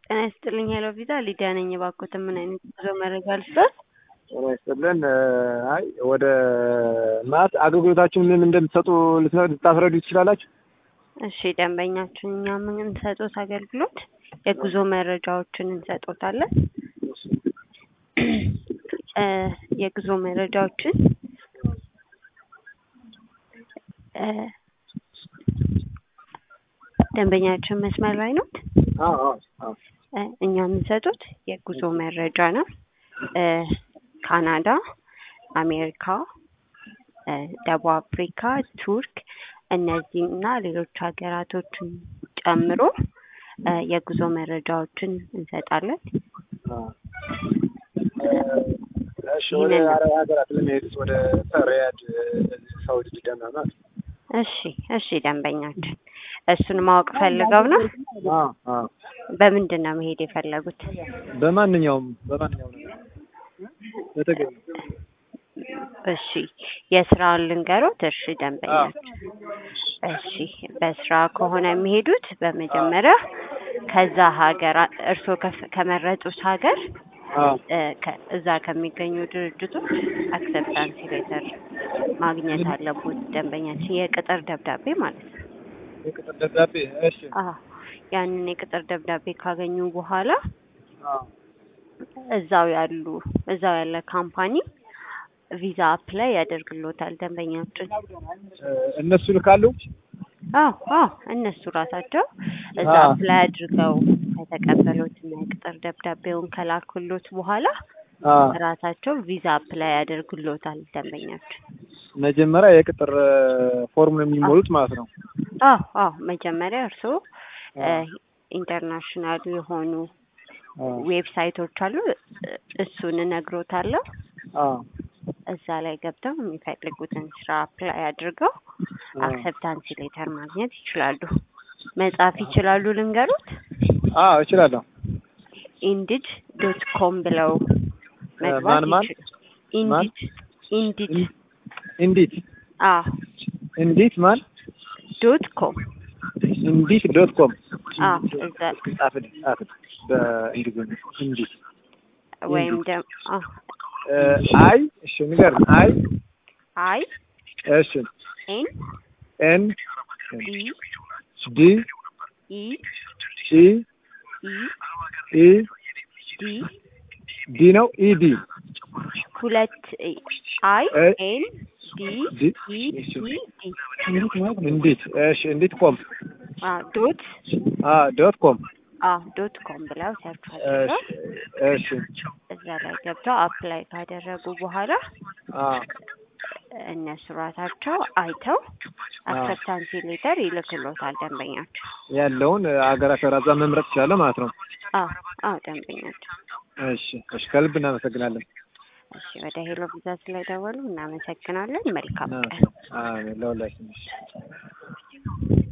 ጤና ይስጥልኝ ሄሎ ቪዛ ሊዲያ ነኝ። እባክዎትን ምን አይነት ጉዞ መረጃ ልስጥዎት? ጤና ይስጥልን። አይ ወደ ማለት አገልግሎታችሁን ምን እንደምትሰጡ ልትነ- ልታስረዱ ትችላላችሁ? እሺ ደንበኛችን እኛ የምንሰጡት አገልግሎት የጉዞ መረጃዎችን እንሰጦታለን። እ የጉዞ መረጃዎችን እ ደንበኛችን መስመር ላይ ነው። አዎ አዎ አዎ እ እኛ የምንሰጡት የጉዞ መረጃ ነው። እ ካናዳ፣ አሜሪካ፣ እ ደቡብ አፍሪካ፣ ቱርክ እነዚህና ሌሎች ሀገራቶችን ጨምሮ እ የጉዞ መረጃዎችን እንሰጣለን። አዎ። እሺ ወደ አረብ ሀገራት ለመሄድ ወደ ሪያድ፣ ሳውዲ፣ ጅዳ ምናምን እሺ እሺ ደንበኛችን እሱን ማወቅ ፈልገው ነው። አዎ አዎ በምንድን ነው መሄድ የፈለጉት? በማንኛውም በማንኛውም ነገር በተገኘ እሺ የስራውን ልንገሮት። እሺ ደንበኛችን እሺ በስራ ከሆነ የሚሄዱት በመጀመሪያ ከዛ ሀገር እርስዎ ከፍ- ከመረጡት ሀገር አዎ እ ከ- እዛ ከሚገኙ ድርጅቶች አክሰፕታንስ ሌተር ማግኘት አለቦት ደንበኛችን የቅጥር ደብዳቤ ማለት ነው። የቅጥር ደብዳቤ እሺ አዎ ያንን የቅጥር ደብዳቤ ካገኙ በኋላ አዎ እዛው ያሉ እዛው ያለ ካምፓኒ ቪዛ አፕላይ ያደርግሎታል ደንበኛችን። እ እነሱ ልካሉ አዎ አዎ እነሱ ራሳቸው እዛ አዎ። አፕላይ አድርገው ከተቀበሉት እና የቅጥር ደብዳቤውን ከላኩሎት በኋላ አዎ ራሳቸው ቪዛ አፕላይ ያደርግሎታል ደንበኛችን። መጀመሪያ የቅጥር ፎርም ነው የሚሞሉት ማለት ነው። አዎ አዎ መጀመሪያ እርስዎ እ ኢንተርናሽናል የሆኑ አዎ ዌብሳይቶች አሉ እ እሱን እነግሮታለሁ። አዎ እዛ ላይ ገብተው የሚፈልጉትን ስራ አፕላይ አድርገው አዎ። አክሰፕታንስ ሌተር ማግኘት ይችላሉ። መጻፍ ይችላሉ ልንገሩት። አዎ እችላለሁ። ኢንዲድ ዶት ኮም ብለው መግባት ማን ማን? ይችላሉ። ኢንዲድ ኢንዲድ እንዲት አዎ እንዲት ማን ዶት ኮም እንዲት ዶት ኮም አዎ እዛ ጻፍልኝ ጻፍልኝ በእንግሊዝኛ እንዲት ወይም ደግሞ አዎ እ አይ እሺ ንገርም አይ አይ እሺ ኤን ኤን ዲ ዲ ኢ ኢ ኢ ኢ ዲ ዲ ነው ኢ ዲ ሁለት አይ እ ኤን ዲ ዲ ኢ እሺ ዲ ዲ እንዲት እሺ እንዲት ኮም አዎ ዶት አ ዶት ኮም አዎ ዶት ኮም ብለው ሰርች አድርገው እሺ እሺ እዛ ላይ ገብተው አፕላይ ካደረጉ በኋላ አ እነሱ ራሳቸው አይተው አክሰፕታንስ ሌተር ይልክሎታል ደንበኛቸው። ያለውን አገራት ራዛ መምረጥ ይችላል ማለት ነው። አዎ አዎ ደንበኛቸው። እሺ እሺ ከልብ እናመሰግናለን። እሺ ወደ ሄሎ ቪዛ ስለደወሉ እናመሰግናለን። መልካም አ ቀን። አ ለሁላችን